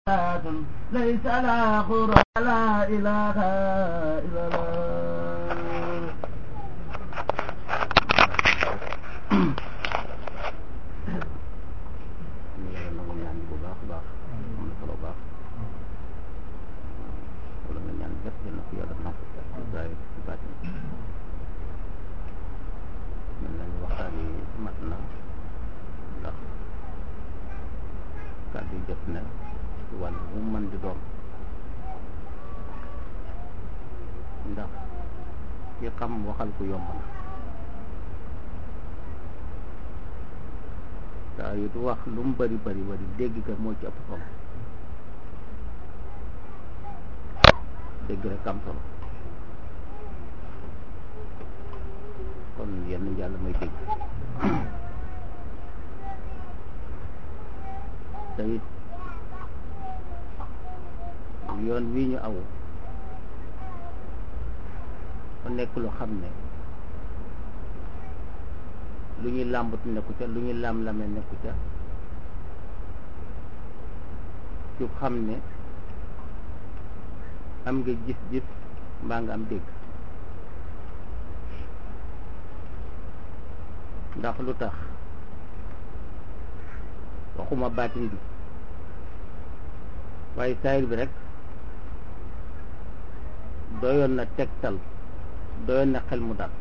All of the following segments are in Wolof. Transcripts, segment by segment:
ليس لا خر لا إله إلا الله ñu yàlla nangu ñaan bi bu baax a baax am na solo baax wala nga ñaan lépp yal na ko yàlla nangu ci zaahir ci baatin mel nañu waxtaan yi mat na ndax kàddu yi jot na ci wàll bu mu mën di doon ndax ki xam waxal ko yomb na saa yu du wax lu mu bari bari bari dégg ka moo ci ëpp solo dégg rek am solo kon yenn yàlla may dégg te it yoon wii ñu aw fa nekk lu xam ne lu ñuy làmbatu nekku ca lu ñuy lam-lame nekku ca ci xam ne am nga gis-gis mbaa nga am dégg ndax lu tax waxuma baatin bi waaye saayir bi rek doyoon na tegtal doyoon na xel mu dal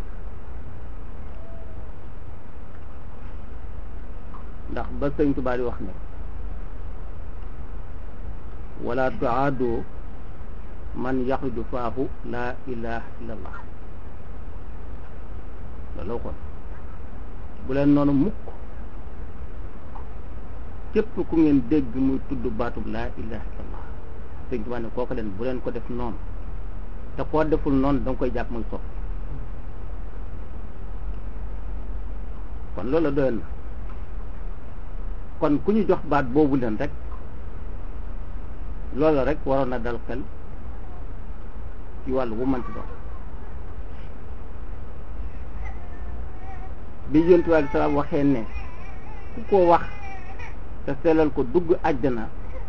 ndax ba sëñ Tuubaa di wax ne wala tuaadu man yaxruju faahu laa ilaha illa allah loolu kon bu leen noonu mukk képp ku ngeen dégg muy tudd baatub laa ilaha illa allah sëñ Tuubaa ne kooku leen bu leen ko def noonu te koo deful noonu danga koy jàpp muy sopp kon loolu doyoon na kon ku ñu jox baat boobu leen rek loola rek waroon na dal xel ci wàllu bu mënti doon bi yonent bi aleyhi salaam waxee ne ku ko wax te sellal ko dugg àjjana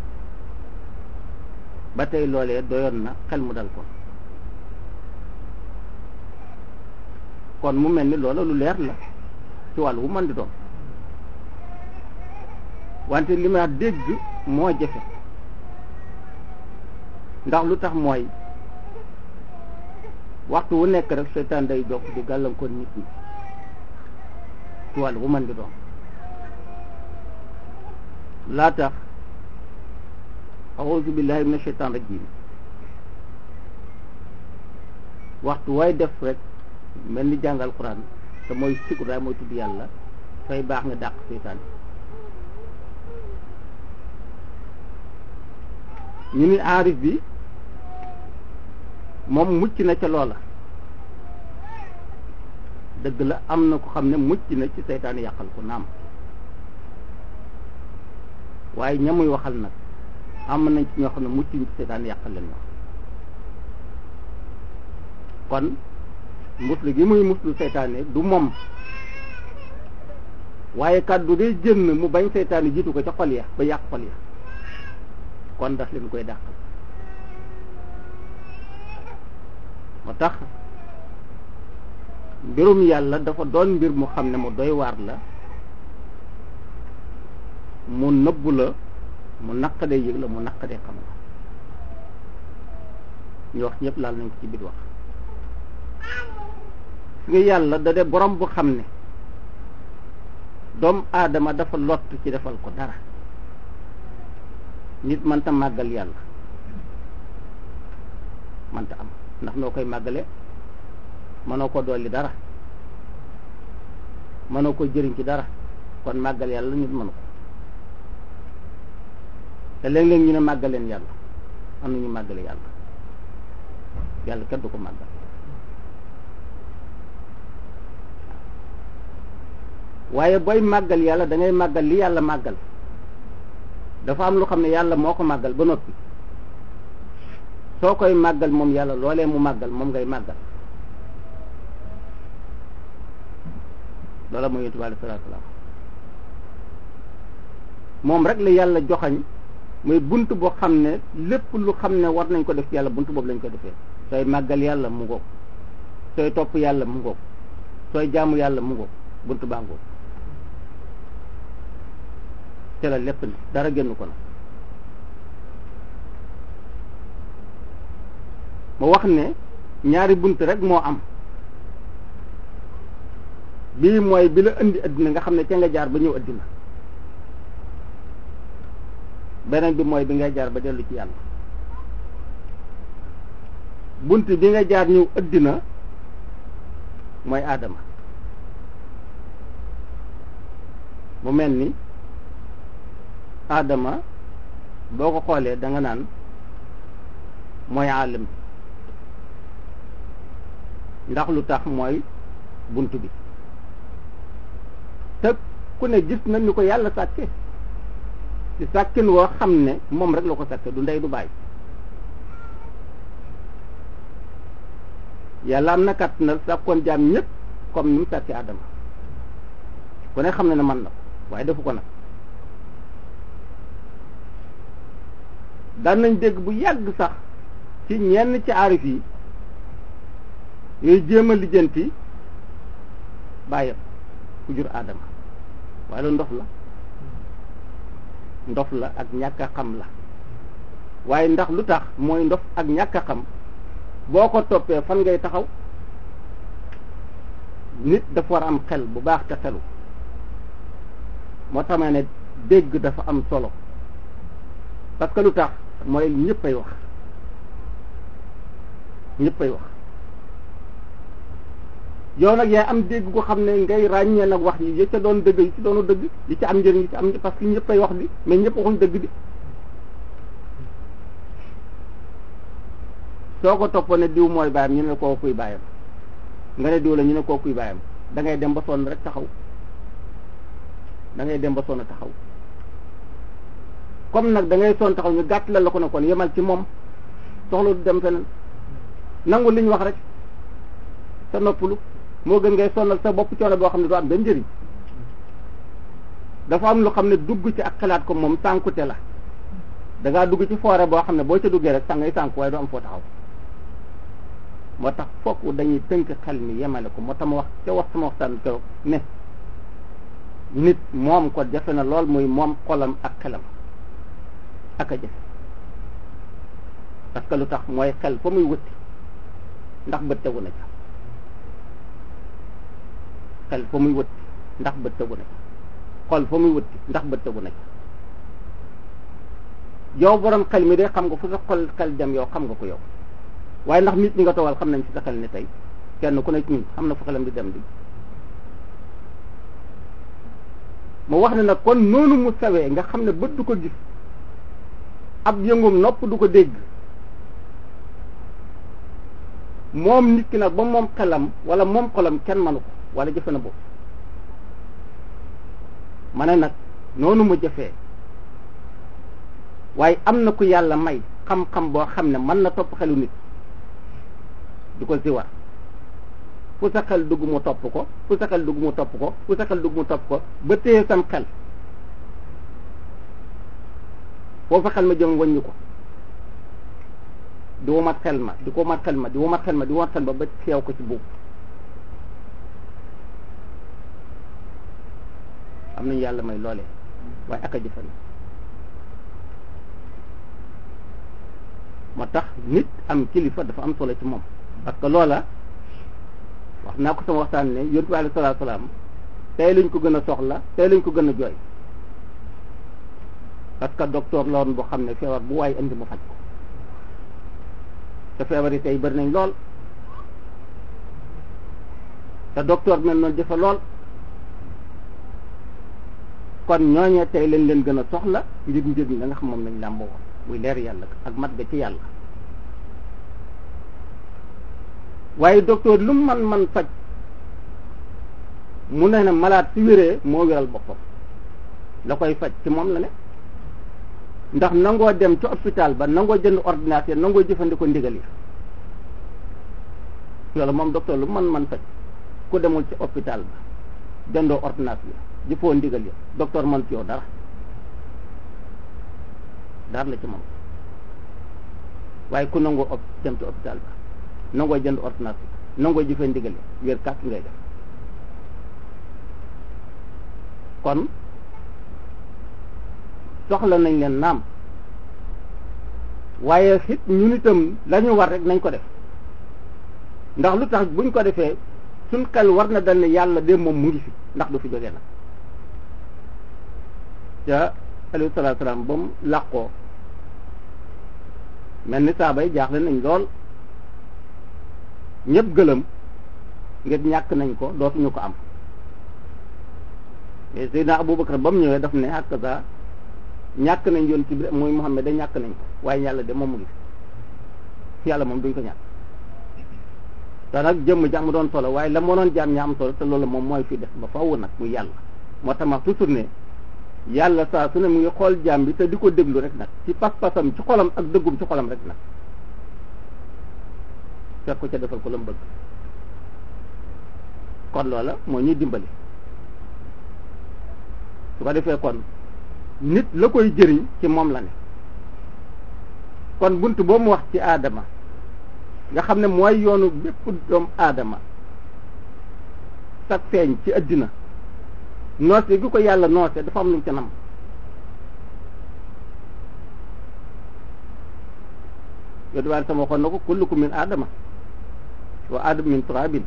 ba tey loolee doyoon na xel mu dal ko kon mu mel ni loola lu leer la ci wàllu bu mën di doon wante li ma dégg moo jafe ndax lu tax mooy waxtu wu nekk rek seytaan day jokk di gàllankoor nit ñi ci wàllu bu mën di doon laa tax auzu billahi mina sheytaan rajim waxtu way def rek mel ni jàngal quran te mooy sikku daay mooy tudd yàlla fay baax nga dàq seytaan ñu ni aarif bi moom mucc na ca loola dëgg la am na ko xam ne mucc na ci seytaan yàqal ko naam waaye ñamuy waxal nag am nañ ci ñoo xam ne mucc ci seytaan yàqal leen wax kon muslu gi muy muslu seytaane du moom waaye kàddu day jënn mu bañ seytaane jiitu ko ca xol ya ba yàq xol ya kon daf leen koy dàqal moo tax mbirum yàlla dafa doon mbir mu xam ne mu doy waar la mu nëbbu la mu naqadee yëg la mu naqadee xam la ñu wax ñëpp laal nañ ko ci biir wax nga yàlla da de borom bu xam ne doomu aadama dafa lott ci defal ko dara nit mënta màggal yàlla mënta am ndax noo koy màggale mënoo ko dolli dara mënoo ko jëriñ ci dara kon màggal yàlla nit mënu ko te léeg-léeg ñu ne màggaleen yàlla am na ñu màggale yàlla yàlla kenn du ko màggal waaye booy màggal yàlla da ngay màggal li yàlla màggal dafa am lu xam ne yàlla moo ko màggal ba noppi soo koy màggal moom yàlla loolee mu màggal moom ngay màggal loola mooy yonent bi alayhi salaatu salaam moom rek la yàlla joxañ muy bunt boo xam ne lépp lu xam ne war nañ ko def ci yàlla bunt boobu lañ ko defee sooy màggal yàlla mu ngoog sooy topp yàlla mu ngoog sooy jaamu yàlla mu ngoog bunt baa ngoog te la lépp ne dara génn ko na ma wax ne ñaari bunt rek moo am bii mooy bi la indi addina nga xam ne ca nga jaar ba ñëw addina beneen bi mooy bi ngay jaar ba dellu ci yàlla bunt bi nga jaar ñëw addina mooy aadama mu mel ni aadama boo ko xoolee da nga naan mooy àllam ndax lu tax mooy bunt bi te ku ne gis na ni ko yàlla sàkke ci sàkkin woo xam ne moom rek la ko sàkke du ndey du bàyyi yàlla am na kat na sàkkoon jaam ñëpp comme ni mu sàkke Adama ku ne xam ne ne man na ko waaye defu ko nag daan nañ dégg bu yàgg sax ci ñenn ci aarif yi yooyu jéem a lijjanti bàyyam ku jur Adama waaye loolu ndof la ndof la ak ñàkk a xam la waaye ndax lu tax mooy ndof ak ñàkk a xam boo ko toppee fan ngay taxaw nit dafa war a am xel bu baax te xelu moo tax ma ne dégg dafa am solo parce que lu tax mooy ñëppay wax ñëppay wax yow nag yaay am dégg ko xam ne ngay ràññee nag wax yi yi ca doon dëgg yi ci doonu dëgg yi ci am njëriñ yi ci am parce que ñëppay wax di mais ñëpp waxuñ dëgg di soo ko toppoon ne diw mooy baayam ñu ne koo kuy baayam nga ne diw la ñu ne koo kuy baayam da ngay dem ba sonn rek taxaw da ngay dem ba sonn taxaw comme nag da ngay sonn taxaw ñu gàtt la la ko ne kon yemal ci moom soxla du dem feneen nangu li ñu wax rek sa noppalu moo gën ngay sonnal sa bopp coono boo xam ne du am benn njëriñ dafa am lu xam ne dugg ci ak xalaat ko moom sànkute la da ngaa dugg ci foore boo xam ne boo ca duggee rek sax ngay sànku waaye du am foo taxaw moo tax fokk dañuy tënk xel mi yemale ko moo tax ma wax ca wax sama waxtaan keroog ne nit moom ko jafe na lool muy moom xolam ak xelam ak a jafe parce que lu tax mooy xel fa muy wëtti ndax bët tegu na ca xel fa muy wëtti ndax bët tegu na ca xol fa muy wëtti ndax bët tegu na ca yow borom xel mi de xam nga fu sa xol xel dem yow xam nga ko yow waaye ndax nit ñi nga toogal xam nañ ci sa xel ne tey kenn ku ne ci ñun xam na fu xelam di dem di mu wax ne nag kon noonu mu sawee nga xam ne bët du ko gis ab yëngum nopp du ko dégg moom nit ki nag ba moom xelam wala moom xolam kenn manu ko wala jëfe na boobu ma ne nag noonu mu jëfee waaye am na ku yàlla may xam-xam boo xam ne mën na topp xelu nit di ko ziwar fu sa xel dugg mu topp ko fu sa xel dugg mu topp ko fu sa xel dugg mu topp ko ba téye sam xel foofu xel ma jëm wàññi ko di womat xel ma di ko womat xel ma di womat xel ma di womat xel ma ba xeew ko ci buub am nañu yàlla may loolee waaye ak a jëfan moo tax nit am kilifa dafa am solo ci moom parce que loola wax naa ko sama waxtaan ne yonent bi alayhi salaatu salaam tey lañ ko gën a soxla tey lañ ko gën a jooy parce que docteur la woon boo xam ne feebar bu waaye indi mu faj ko te feebar yi tey bëri nañ lool te docteur mel noonu jëfe lool kon ñooñee tey lañ leen gën a soxla ngir njëriñ la nga xam moom lañ làmboo woon muy leer yàlla ak mat ga ci yàlla waaye docteur lu mu man man faj mu ne ne malade su wéree moo wéral boppam la koy faj ci moom la ne ndax nangoo dem ci hôpital ba nangoo jënd ordinateur nangoo jëfandikoo ndigal yi loolu moom docteur lu man man faj ku demul ci hôpital ba jëndoo ordinateur jëfoo ndigal yi docteur man ci yow dara dara la ci moom waaye ku nangoo op dem ci hôpital ba nangoo jënd ordonnance nangoo jëfee ndigale wér kàtt ngay def kon soxla nañ leen naam waaye it ñun itam la ñu war rek nañ ko def ndax lu tax buñ ko defee suñ xel war na dal ne yàlla de moom mu ngi fi ndax du fi jógee nag ca alayhi salaatu salaam ba mu làqoo mel ni saaba yi jaaxle nañ lool ñëpp gëlëm ngir ñàkk nañ ko dootuñu ko am mais Seydina Aboubacar ba mu ñëwee daf ne hakaza ñàkk nañ yoon ci biir muy Muhammad da ñàkk nañ ko waaye yàlla de moom mu ngi fi yàlla moom duñ ko ñàkk te nag jëmm ji am doon solo waaye la moo doon jaam ña am solo te loolu moom mooy fi def ba faww nag muy yàlla moo tax ma toujours ne yàlla saa su ne mu ngi xool jaam bi te di ko déglu rek nag ci pas-pasam ci xolam ak dëggum ci xolam rek nag fekk ko ca defal ko la mu bëgg kon loola moo ñuy dimbali su ko defee kon nit la koy jëriñ ci moom la ne kon bunt boobu mu wax ci aadama nga xam ne mooy yoonu bépp doomu aadama sag feeñ ci addina noose gi ko yàlla noose dafa am lu mu ca nam yow diwaan sama waxoon na ko kullukum min aadama wa aadama min turabin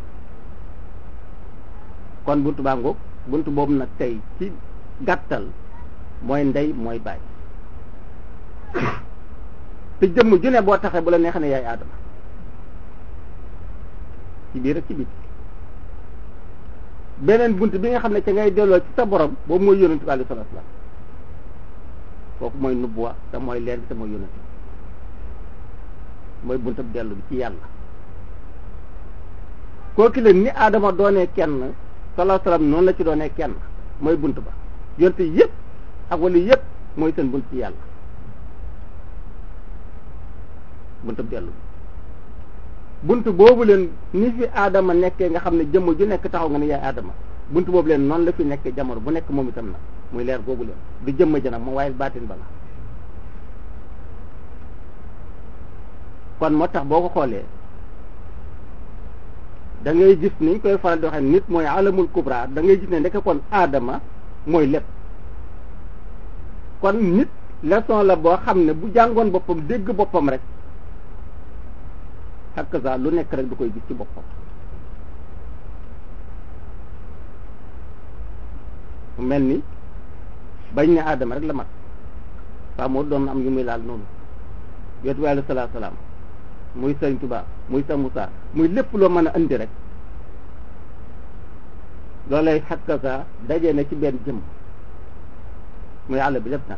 kon buntu baa ngoog buntu boobu nag tey ci gàttal mooy ndey mooy baay te jëmm ju ne boo taxee bu la neexee ne yaay aadama ci biir ak ci biir beneen bunt bi nga xam ne ca ngay delloo ci sa borom boobu mooy yonent bi alayhi salaatu salaam kooku mooy nubbuwa te mooy leer bi te mooy yonent mooy buntab dellu bi ci yàlla kooki leen ni aadama doonee kenn salaa salaam noonu la ci doonee kenn mooy bunt ba yonte yëpp ak wala yëpp mooy seen bunt ci yàlla buntab dellu bi bunt boobu leen ni fi aadama nekkee nga xam ne jëmm ju nekk taxaw nga ne yaay aadama bunt boobu leen noonu la fi nekkee jamono bu nekk moom itam nag muy leer googu leen du jëmm ja nag moom waaye baatin ba la kon moo tax boo ko xoolee da ngay gis niñ koy faral di waxee nit mooy alamul kubra da ngay gis ne ndeke kon aadama mooy lépp kon nit leçon la boo xam ne bu jàngoon boppam dégg boppam rek hakaza lu nekk rek du koy gis ci boppam mu mel ni bañ ne aadama rek la mat waa moo doon am yu muy laal noonu yootu bi alayhi salaatu salaam muy sëñ Tuubaa muy sa Musaa muy lépp loo mën a andi rek loolay hakaza daje na ci benn jëm muy àll bi lépp nag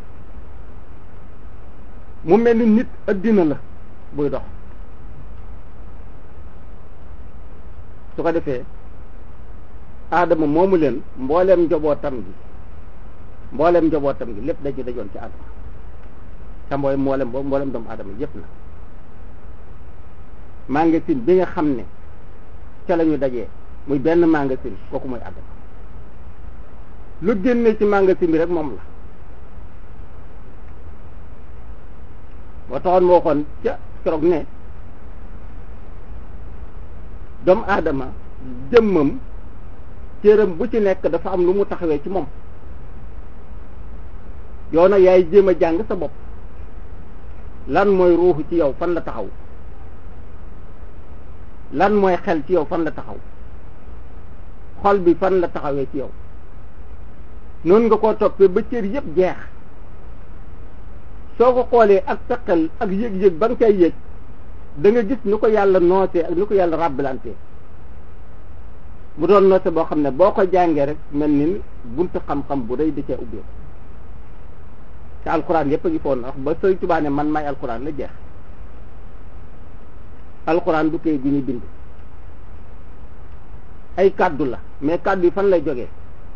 mu mel ni nit addina la buy dox su ko defee aadama moomu leen mbooleem njobootam gi mbooleem njobootam gi lépp dañu dajoon ci aadama te mbooy mboolem boobu mbooleem doomu aadama yépp na magasin bi nga xam ne ca la ñu dajee muy benn magasin kooku mooy aadama lu génne ci magasin bi rek moom la boo taxoon moo waxoon ca keroog ne doomu aadama jëmmam cëram bu ci nekk dafa am lu mu taxawee ci moom yow nag yaay jéem a jàng sa bopp lan mooy ruuxu ci yow fan la taxaw lan mooy xel ci yow fan la taxaw xol bi fan la taxawee ci yow noonu nga koo toppee ba cër yépp jeex soo ko xoolee ak sa xel ak yëg-yëg ba nga cay yëg da nga gis ni ko yàlla noosee ak ni ko yàlla rabbalantee mu doon noose boo xam ne boo ko jàngee rek mel ni buntu xam-xam bu rëy da cee ubbee te alxuraan yépp a ngi foon wax ba Sëriñ Tuubaa ne man maay alxuraan la jeex alxuraan du koy gu ñuy bind ay kàddu la mais kàddu yi fan lay jógee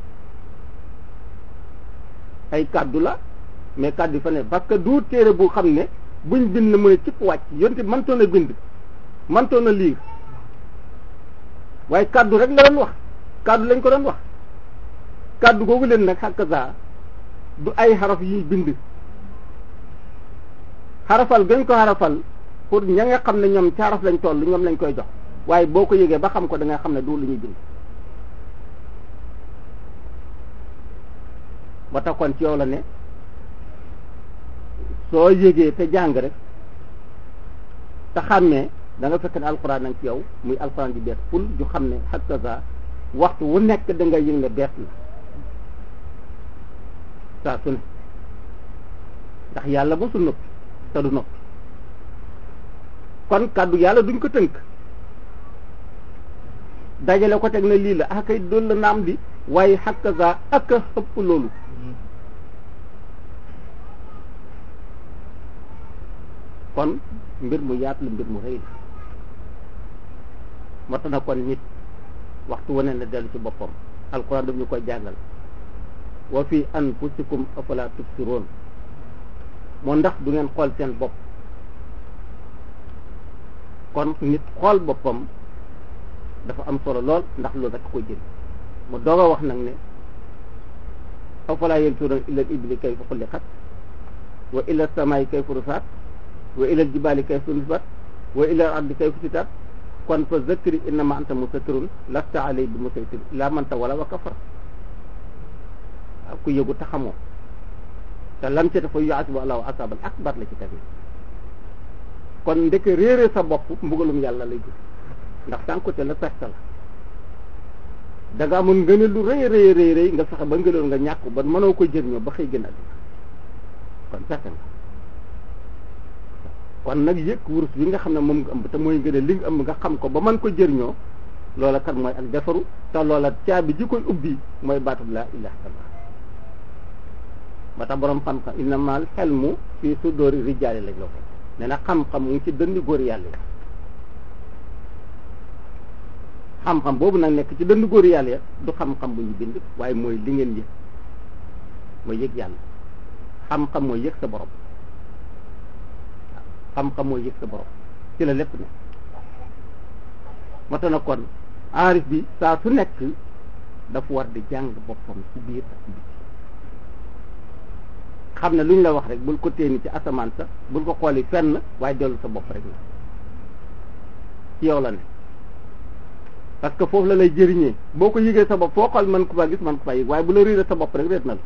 ay kàddu la mais kàddu yi fan lay parce que du téere bu xam ne buñ bind mu ne cëpp wàcc yonte mëntoon a bind mëntoon a liir waaye kàddu rek la doon wax kàddu lañ ko doon wax kàddu googu leen nag hakaza du ay xaraf yuy bind xarafal gën ko xarafal pour ña nga xam ne ñoom caaraf lañ toll ñoom lañ koy jox waaye boo ko yëgee ba xam ko da nga xam ne du lu ñuy bind ba tax kon ci yow la ne soo yëgee te jàng rek te xàmmee da nga fekk ne alxuraan nag ci yow muy alxuraan di bees pul ju xam ne hakaza waxtu wu nekk da nga yëg ne bees la saa su ne ndax yàlla mosul noppi te du noppi kon kàddu yàlla duñ ko tënk dajale ko teg na lii la ah kay doon la naam di waaye hakaza ak a ëpp loolu kon mbir mu yaatu la mbir mu rëy la moo tax na kon nit waxtu wane na dellu ci boppam alquran daf ñu koy jàngal wa fi anfusikum afala tubsiroon moo ndax du ngeen xool seen bopp kon nit xool boppam dafa am solo lool ndax loolu rek koy jël mu doog a wax nag ne afala yanzuruna ila al ibli kayfa xuliqat wa ila samaa'i kayfa rufaat wa ila al jibaali kayfa nusibat wa ila al ardi kayfa sitat kon fa zakkiri innama anta musakkirun lasta alay bi musaytir laa manta wala wa kafar waaw ku yëgu te xamoo te lam ci dafa yuasibu allahu asabal akbar la ci tamit kon ndek réere sa bopp mbugalum yàlla lay gis ndax sànkute la perte la da nga amoon ngëneel lu rëy rëy rëy rëy nga fexe ba ngëneel nga ñàkk ba mënoo ko jëriñoo ba xëy gën àddina kon perte nga kon nag yëg wurus bi nga xam ne moom nga ëmb te mooy ngëneel li nga ëmb nga xam ko ba mën ko jëriñoo loola kat mooy ak defaru te loola caabi ji koy ubbi mooy baatu laa ilaha illallah ba tax borom xam-xam innamal xelmu fii sudóori rijaali lañ la ko nee na xam-xam mu ngi ci dëndi góor yàlla yi xam-xam boobu nag nekk ci dënd góor yàlla ya du xam-xam bu ñu bind waaye mooy li ngeen yëg mooy yëg yàlla xam-xam mooy yëg sa borom xam-xam mooy yëg sa borom ci la lépp ne moo tax na kon aarif bi saa su nekk dafa war di jàng boppam ci biir ak ci biti xam ne lu ñu la wax rek bul ko téeni ci asamaan sa bul ko xooli fenn waaye dellu sa bopp rek la ci yow la ne parce que foofu la lay jëriñee boo ko yëgee sa bopp foo xool mën ko faa gis mën ko faa yëg waaye bu la réeré sa bopp rek réet na la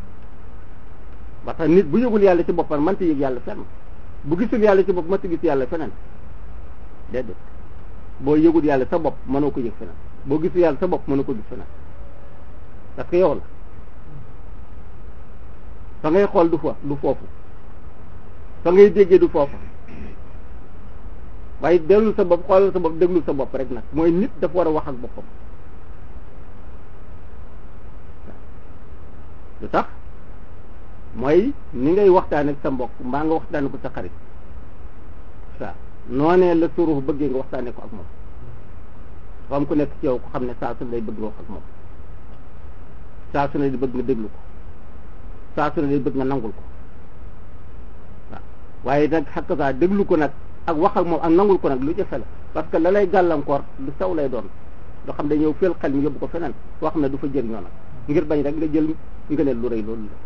ba tax nit bu yëgul yàlla ci boppam mënta yëg yàlla fenn bu gisul yàlla ci bopp mënta gis yàlla feneen déedéet boo yëgul yàlla sa bopp mënoo ko yëg feneen boo gisul yàlla sa bopp mënoo ko gis feneen parce que yow la fa ngay xool du fa du foofu fa ngay déggee du foofu waaye dellu sa bopp xoolal sa bopp déglu sa bopp rek nag mooy nit dafa war a wax ak boppam lu tax mooy ni ngay waxtaan ak sa mbokk mbaa nga waxtaane ko sa xarit waaw noonee la surux bëggee nga waxtaane ko ak moom dafa am ku nekk ci yow ko xam ne saa su ne lay bëgg nga wax ak moom saa su ne di bëgg nga déglu ko saa su ne day bëgg nga nangul ko waaw waaye nag xakk saa déglu ko nag ak wax ak moom ak nangul ko nag lu jafe la parce que la lay gàllankoor lu sew lay doon loo xam ne ñëw fel xel mi yóbbu ko feneen foo xam ne du fa jëriñoo nag ngir bañ rek nga jël ngëneel lu rëy loolu la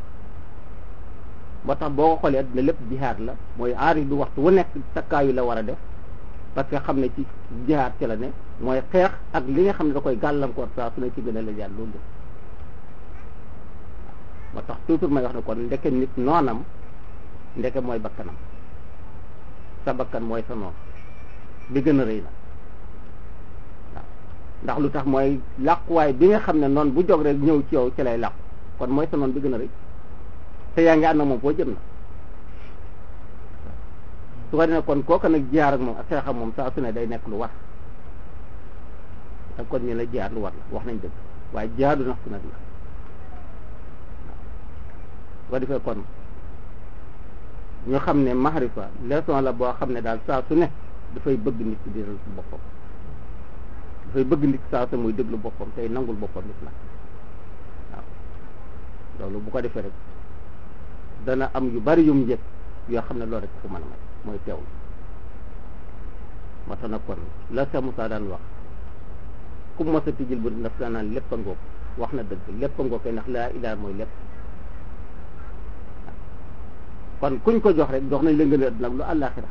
moo tax boo ko xoolee adduna lépp jihaad la mooy aarif bi waxtu wu nekk takkaayu la war a def parce que xam ne ci jihaad ci la ne mooy xeex ak li nga xam ne da koy gàllankoor saa su ne ci ngëneel la jàll loolu la moo tax toujours may wax ne kon ndeke nit noonam ndeke mooy bakkanam sa bakkan mooy sa noon bi gën a rëy la waaw ndax lu tax mooy làquwaay bi nga xam ne noon bu jog rek ñëw ci yow ci lay làqu kon mooy sa noon bi gën a rëy te yaa ngi ànd ak moom foo jëm na su ko defee kon kooka nag jiyaar ak moom ak xeex ak moom saa su ne day nekk lu war ak kon ñu la jiyaar lu war la wax nañ dëgg waaye jiyaadu nax su nag la su ko defee kon ñu xam ne mahrifa leçon la boo xam ne daal saa su ne dafay bëgg nit ki di ci boppam dafay bëgg nit saa su muy déglu boppam tey nangul boppam nit la waaw loolu bu ko defee rek dana am yu bari yum njëkk yoo xam ne loolu rek ko mën a may mooy teewlu moo tax nag kon la Cheikh Moussa daan wax ku mos a tijjil bu daf daa naan lépp a ngoog wax na dëgg lépp a ngoog kay ndax laa ilaha mooy lépp kon kuñ ko jox rek jox nañ la ngeen adduna ak lu àllaaxira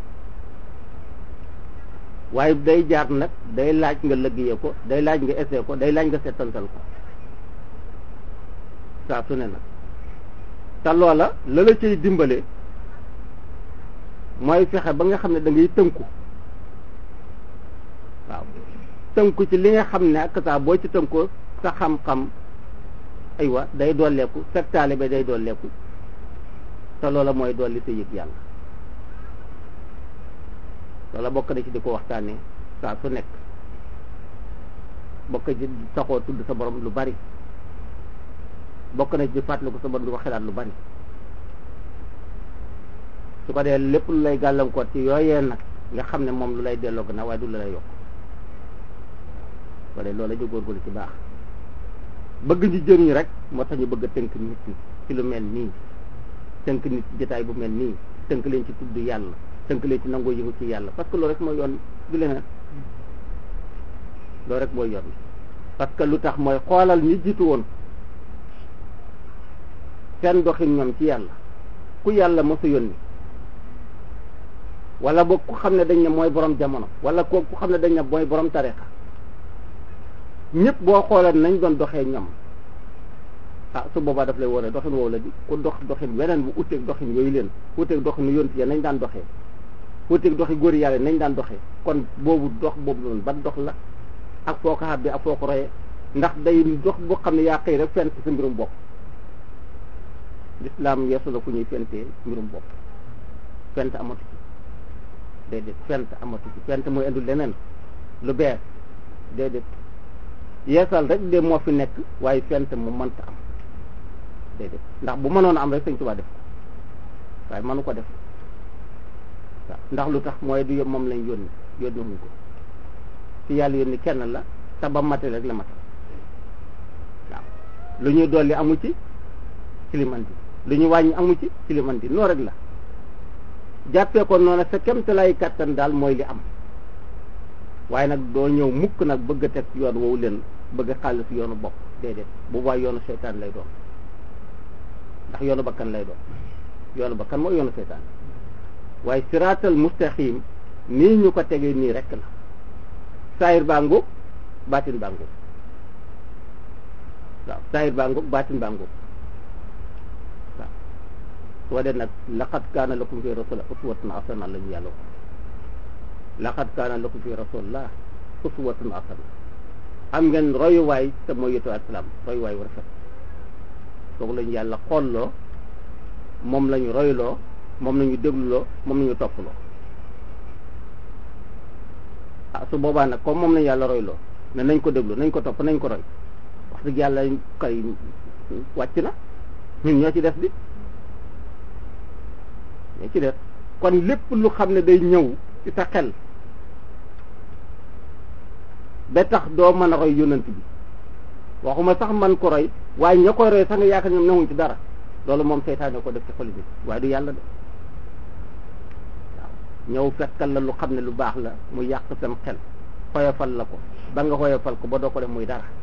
waaye day jaar nag day laaj nga lëggee ko day laaj nga essayé ko day laaj nga settantal ko saa su ne nag te loola la la cay dimbale mooy fexe ba nga xam ne da ngay tënku waaw tënku ci li nga xam ne ak saa boo ci tënkoo sa xam-xam aywa day dolleeku sa taalibe day dolleeku te loola mooy dolli sa yëg yàlla loola bokk na ci di ko waxtaanee saa su nekk bokk ci saxoo tudd sa borom lu bari bokk na ci di fàttaliku sa borom di ko xelaat lu bari su ko dee lépp lu lay gàllankoor ci yooyee nag nga xam ne moom lu lay delloo gannaaw waaye du la lay yokk ko dee loola ñu góorgóorlu ci baax bëgg ñu jëriñu rek moo tax ñu bëgg a tënk nit ñi ci lu mel nii tënk nit ci jotaay bu mel nii tënk leen ci tudd yàlla tënk leen ci nangoo yëngu ci yàlla parce que loolu rek mooy yoon du leneen loolu rek mooy yoon parce que lu tax mooy xoolal ñi jiitu woon seen doxin ñoom ci yàlla ku yàlla mosu yónni wala boog ku xam ne dañ ne mooy borom jamono wala ko ku xam ne dañ ne mooy borom tarixa ñëpp boo xoolee nañ doon doxee ñoom ah su boobaa daf lay wone doxin woowu la di ku dox doxin weneen bu uteeg doxin yooyu leen uteeg doxin yonti ya nañ daan doxee uteeg doxi góor yàlla nañ daan doxee kon boobu dox boobu noonu ban dox la ak foo ko xàbbee ak foo ko royee ndax day dox boo xam ne yaa xëy rek fent sa mbirum bopp lislaam yeesu la fu ñuy fentee mbirum bopp fent amatu ci déedéet fent amatu ci fent mooy indi leneen lu bees déedéet yeesal rek de moo fi nekk waaye fent mu mënta am déedéet ndax bu mënoon am rek sëñ Tuubaa def ko waaye mënu ko def waaw ndax lu tax mooy du moom lañ yónni yónni wuñ ko ci yàlla yónni kenn la te ba mate rek la matal waaw lu ñuy dolli amu ci ci li man di lu ñu wàññi amu ci ci li man di noo rek la jàppee ko noonu sa kemtalaayu kàttan daal mooy li am waaye nag doo ñëw mukk nag bëgg a teg yoon woowu leen bëgg a xaalis yoonu bopp déedéet bu boobaa yoonu seytaan lay doon ndax yoonu bakkan lay doon yoonu bakkan mooy yoonu seytaan waaye siraatal mustaqim nii ñu ko tegee nii rek la saayir baa ngóob baatin baa ngóob waaw saayir baa ngóob baatin baa ngóob waaw soo dee nag laqad kaana lakum fi rasulillah uswatun hasana la ñu yàlla wax laqad kaana lakum fi rasulillah uswatun hasana am ngeen royuwaay te mooy yëtu asalaam royuwaay wu rafet kooku lañu yàlla xoolloo moom lañu royloo moom lañu dégluloo moom lañu topploo ah su boobaa nag comme moom lañu yàlla royloo ne nañ ko déglu nañ ko topp nañ ko roy wax dëgg yàlla kay wàcc na ñun ñoo ci def bi ñoo ci def kon lépp lu xam ne day ñëw ci sa xel ba tax doo mën a roy yonent bi waxuma sax man ko roy waaye ña koy roy sax nga yaakaar ñoom newuñ ci dara loolu moom seytaane ko def ci xol bi waaye du yàlla de waaw ñëw fekkal la lu xam ne lu baax la mu yàq sam xel xoyofal la ko ba nga xoyofal ko ba doo ko def muy dara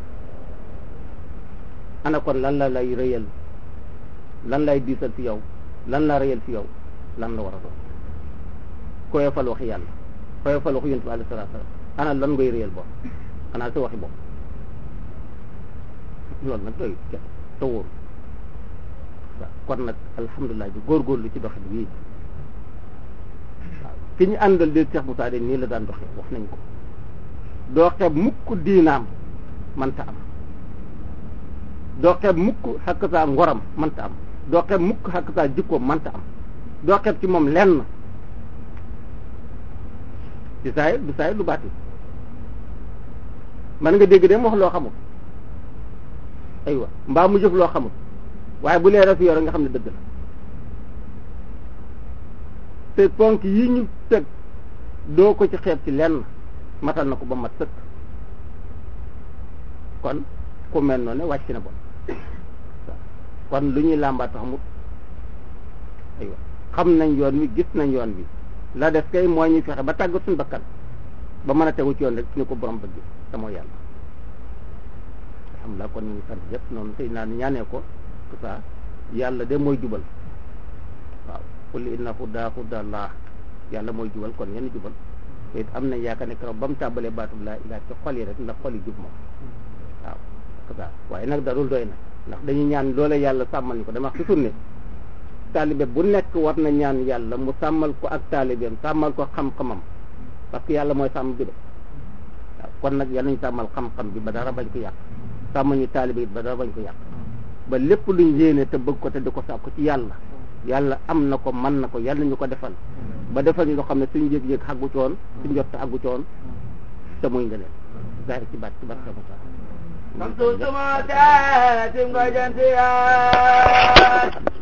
ana kon lan la lay rëyal lan lay diisal fi yow lan la rëyal fi yow lan la war a doon xoyofal waxi yàlla xoyofal waxi yonent bi alayhi salaatu salaam ana lan ngay rëyal bopp xanaa sa waxi bopp loolu nag doy kenn te wóoru waaw kon nag alhamdulilah bi góorgóorlu ci doxin wii waaw ki ñu àndal de Cheikh Moussa de nii la daan doxee wax nañ ko doo xeeb mukk diinaam manta am doo xeeb mukk xakk saa ngoram manta am doo xeeb mukk xakk saa jikkoom manta am doo xeeb ci moom lenn ci saayir du saayir du baati man nga dégg de mu wax loo xamul aywa mbaa mu jëf loo xamul waaye bu leeral fi yore nga xam ne dëgg la te ponk yi ñu teg doo ko ci xeeb ci lenn matal na ko ba mat sëkk kon ku mel noonu wàcc na bon kon lu ñuy làmbaat xamut aywa xam nañ yoon wi gis nañ yoon wi la def kay moo ñuy fexe ba tàggat suñu bakkan ba mën a tegu ci yoon rek ni ko borom bëgg te mooy yàlla alhamdulilah kon ñu ngi sant yëpp noonu tey naa ni ñaanee ko tout ça yàlla de mooy jubal qul inna huda huda allah yàlla mooy jubal kon yenn jubal te it am nañ yaakaar ne keroog ba mu tàmbalee baatub laa ilaa ci xol yi rek ndax xol yi jub moom waaw kasa waaye nag darul doy na ndax dañuy ñaan loole yàlla sàmmal ñu ko dama wax toujours ne taalibe bu nekk war na ñaan yàlla mu sàmmal ko ak taalibeem sàmmal ko xam-xamam parce que yàlla mooy sàmm bi de waaw kon nag yàlla ñu sàmmal xam-xam bi ba dara bañ ko yàq sàmm ñu taalibe it ba dara bañ ko yàq ba lépp luñ yéene te bëgg ko te di ko sàkku ci yàlla yàlla am na ko mën na ko yàlla ñu ko defal ba defal ñu loo xam ne suñu yëg-yëg xaggu coon suñu jot xaggu coon te muy nga leen zahir ci baat ci baat sama saa Samsu suma taatim nga jantiya